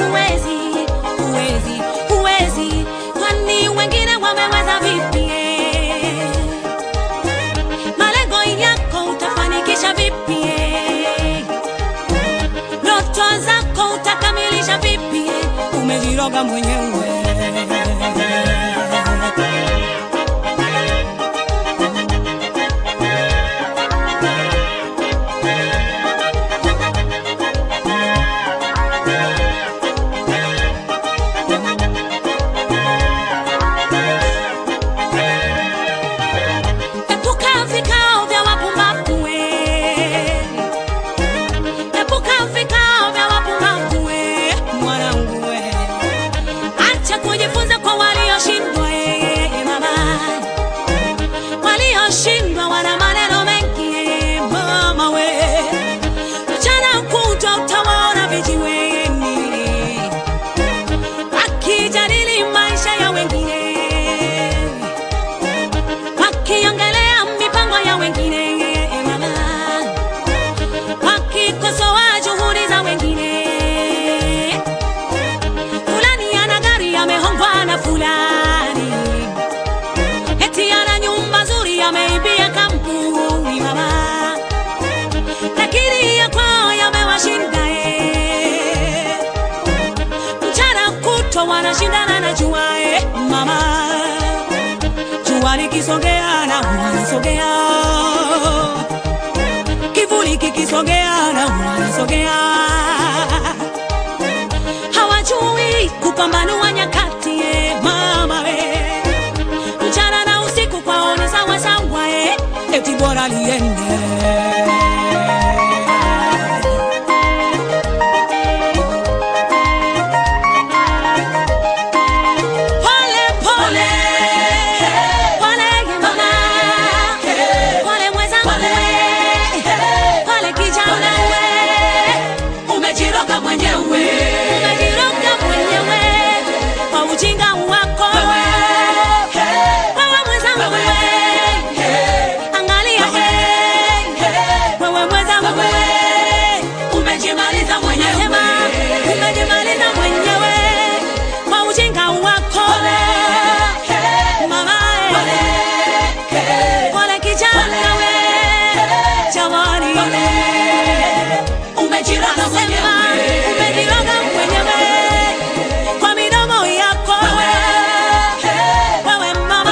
huwezi, huwezi, huwezi, kwani wengine wameweza vipi? Malengo yako utafanikisha vipi? Ndoto zako utakamilisha vipi? Umejiroga mwenyewe. Epuka vikao vya wapumbavu we. Epuka vikao vya wapumbavu we, mwanangu we. Acha kujifunza kwa walioshindwa eh, mama. Walioshindwa wana maneno mengi eh, mama we. Mchana kutwa utawaona vijiweni wakijadili maisha ya wengine wakiongelea mipango ya wengine mama, wakikosoa juhudi za wengine. Fulani ana gari amehongwa na fulani, eti ana nyumba nzuri ameibia kampuni mama, lakini ya kwao yamewashinda eh. Mchana kutwa wanashindana na jua eh, mama jua likisogea na wanasogea, kivuli kikisogea na wanasogea. Hawajui kupambanua nyakati eh, mama we, mchana na usiku kwao ni sawa sawa eh, eti bora liende Pole pole pole mama, pole mwenzangu we, pole kijana we, umejiroga mwenyewe umejiroga mwenyewe kwa ujinga wako wewe mwenzangu we, angalia we, wewe mwenzangu we, umejimaliza mwenyewe nasema umejimaliza mwenyewe kwa ujinga wako mama pole kijana we jamani umejiroga Sema mwenyewe umejiroga mwenyewe kwa midomo yako wewe mama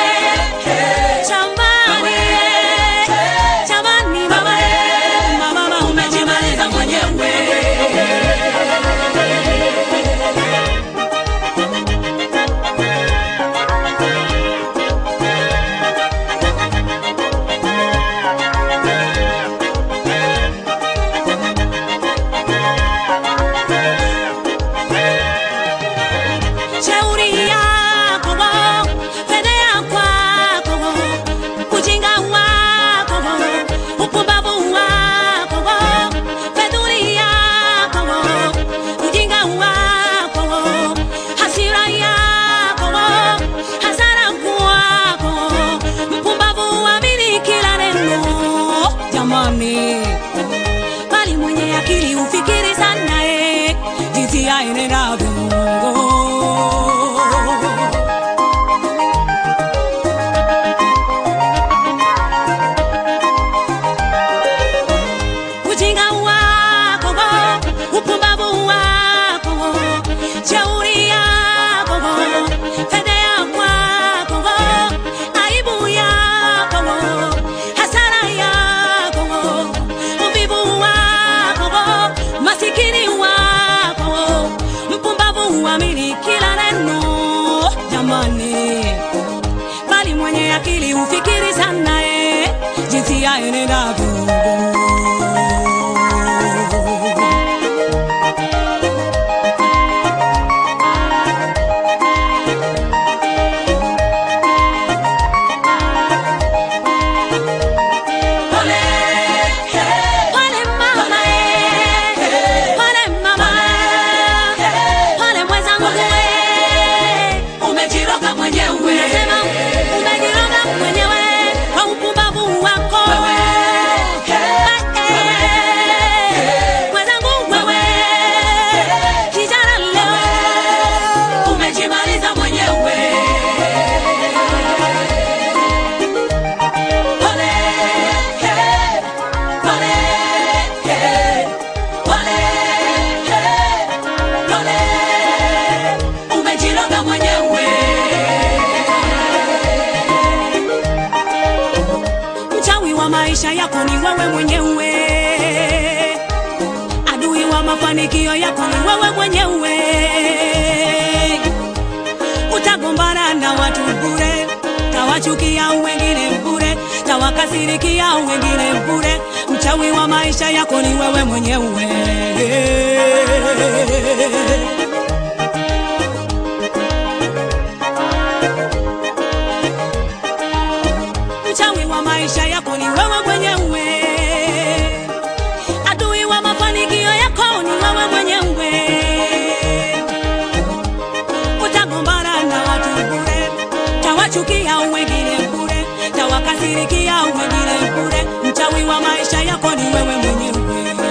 jamani jamani mama mama umejimaliza mwenyewe Shauri yako, fedhea kwako, ujinga wako, upumbavu wako, fedhuli yako, ujinga wako, hasira yako, hasara kwako, mpumbavu amini kila neno. Jamani, bali mwenye akili ufikiri sana eh, jinsi yaenendavyo ujinga wako, upumbavu wako, shauri yako, fedhea kwako, aibu yako, hasara yako, uvivu wako, masikini wako, mpumbavu huamini kila neno. Jamani, bali mwenye akili ufikiri sana eh, jinsi yaenendavyo pole Pole mama eh, pole mama, pole mwenzangu we, umejiroga mwenyewe nasema umejiroga mwenyewe kwa upumbavu wako. mwenyewe. Adui wa mafanikio yako ni wewe mwenyewe. Utagombana na watu bure, tawachukia wengine bure, tawakasirikia wengine bure. Mchawi wa maisha yako ni wewe mwenyewe. Mchawi wa maisha yako ni wewe mwenyewe. Adui wa mafanikio yako ni wewe mwenyewe. Utagombana na watu bure, tawachukia wengine bure, tawakasirikia wengine bure. Mchawi wa maisha yako ni wewe mwenyewe.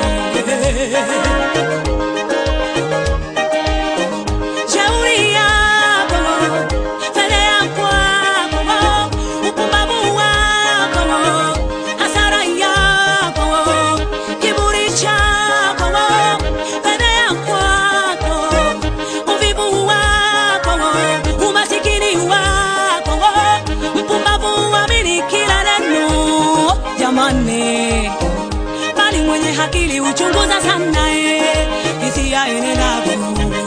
Shauri yako, fedheha kwako, upumbavu wako, hasara yako, kiburi chako, fedheha kwako, uvivu wako, umasikini wako, mpumbavu amini kila neno. Jamani, bali mwenye akili uchunguza sana eh, hisia enenavyo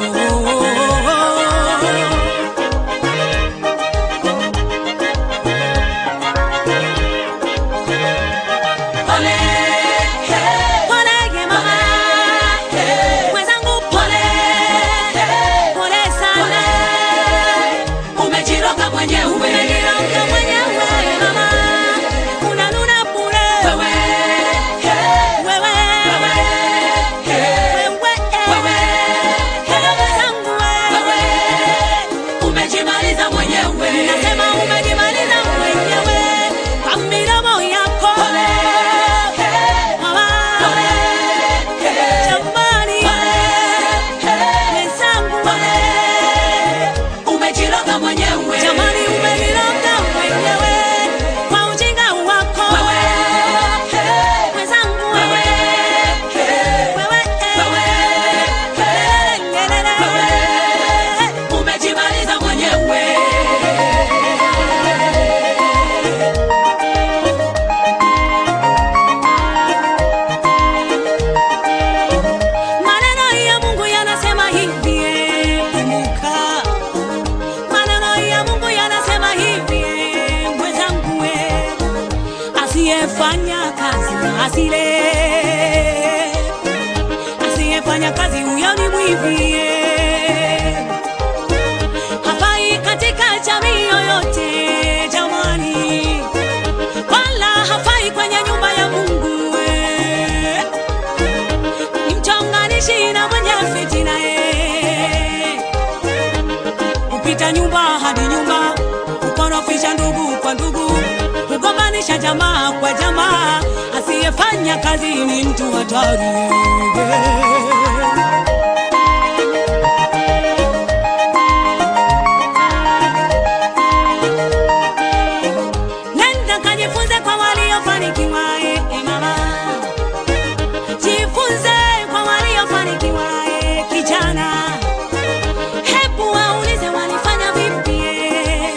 Pole, hey, Polege mama, hey, mwenzangu pole, pole sana. umejiroga mwenyewe. Umejiroga mwenyewe mama, unanuna bure. Wewe, hey, Wewe, wewe, hey, wewe, wewe, Hello mwenzangu wewe, wewe. umejimaliza mwenyewe. Nasema umejimaliza mwenyewe kwa midomo yako. Pole, hey, Mama, pole, hey, jamani, hey, mwenzangu pole, umejiroga mwenyewe. Jamani, umeniroga mwenyewe kwa ujinga wako. Wewe, hey, Mwenzangu wewe, hey, wewe, wewe, hey, Lelele. umejimaliza mwenyewe. Maneno ya Mungu yanasema hivi, eh, kumbuka. Maneno ya Mungu yanasema hivi, eh, mwenzangu, eh, asiyefanya kazi na asile, asiyefanya kazi huyo ni mwivi, eh. hafai katika jamii yoyote jamani, wala hafai kwenye nyumba ya Mungu eh ni mchonganishi na mwenye fitina eh. Kupita nyumba hadi nyumba, kukorofisha ndugu kwa ndugu, kugombanisha jamaa kwa jamaa, asiyefanya kazi ni mtu hatari Nenda kajifunze kwa waliofanikiwa eh, eh, mama Jifunze kwa waliofanikiwa eh, kijana. Hebu waulize walifanya vipi eh.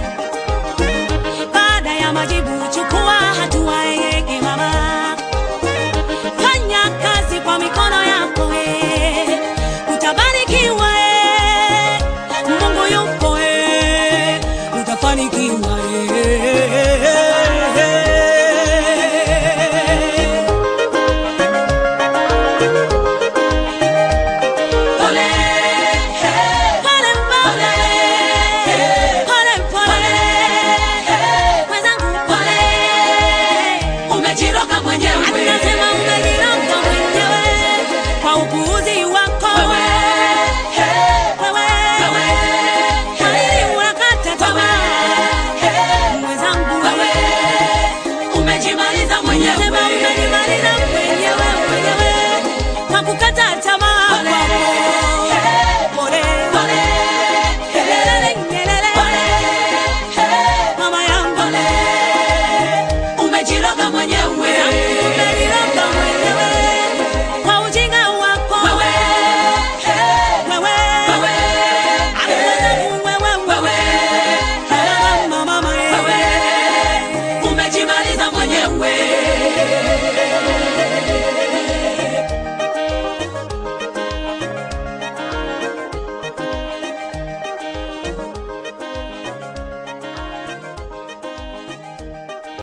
Baada ya majibu chukua hatua eh, eh, mama. Fanya kazi kwa mikono yako eh. Utabarikiwa